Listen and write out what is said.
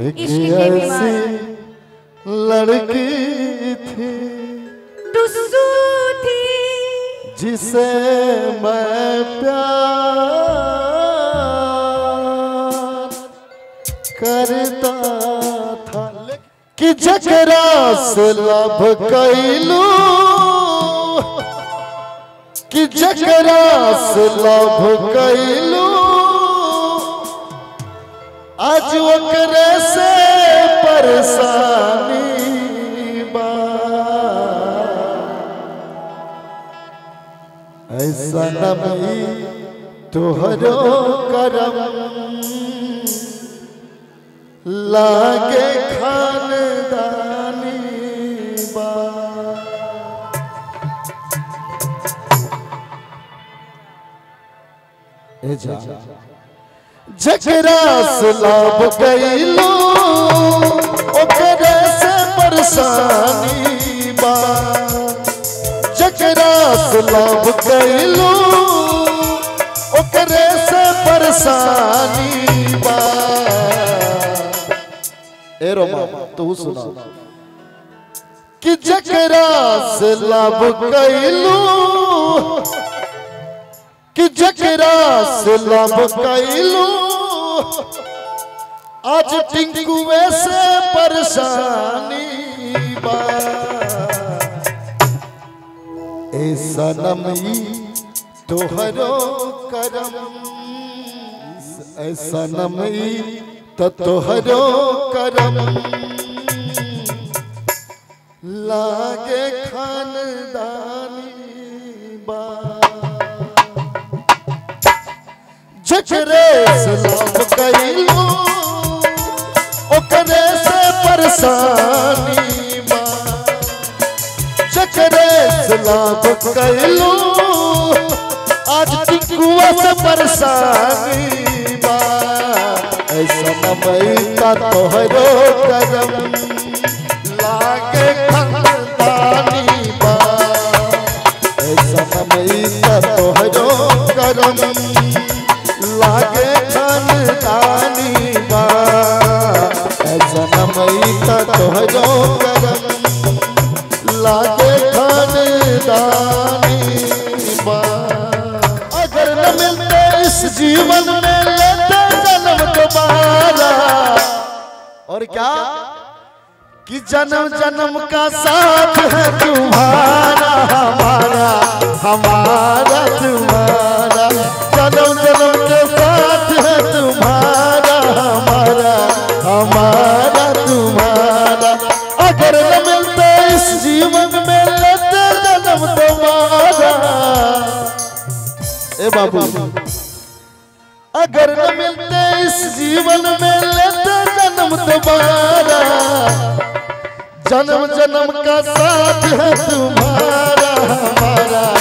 एक इश्क के बीमार। ऐसी लड़की थी टुसू थी जिसे मैं प्यार करता था कि जकरा से लब कैलू कि जकरा से लब कैलू आज ओकरे से परेशानी बा ऐसा नबी तोहरो करम लागे खानदानी बा ए जा जकरा से लाभ कैलो ओकरे से परेशानी बा जकरा से लाभ कैलो ओकरे से परेशानी बा ए रोमा तू सुना कि जकरा से लाभ कैलो कि जकरा से लाभ कैलो आज टिंकुए से परेशानी बा ए सनमी तोहरो करम ए सनमी त तोहरो करम लागे खानदानी बा जकरे से लाभ कैलो ओकरे से परेशानी बा जकरे से लाभ कैलो आज टिकुआ से परेशानी बा ऐसा नमैता तोहरो करम लागे खंदानी बा ऐसा नमैता तोहरो करम लागे खानदानी बा ऐसा नमैता तोहरो करम लागे खानदानी बा अगर न मिलते इस जीवन में लेते जन्म दोबारा और क्या कि जन्म जन्म का साथ है तुम्हारा हमारा हमारा तुम्हारा जन्म जन्म के साथ है तुम्हारा हमारा हमारा तुम्हारा अगर न मिलते इस जीवन में लेते जन्म तुम्हारा ए बाबू अगर न मिलते इस जीवन में लेते जन्म दोबारा जन्म जन्म का साथ है तुम्हारा हमारा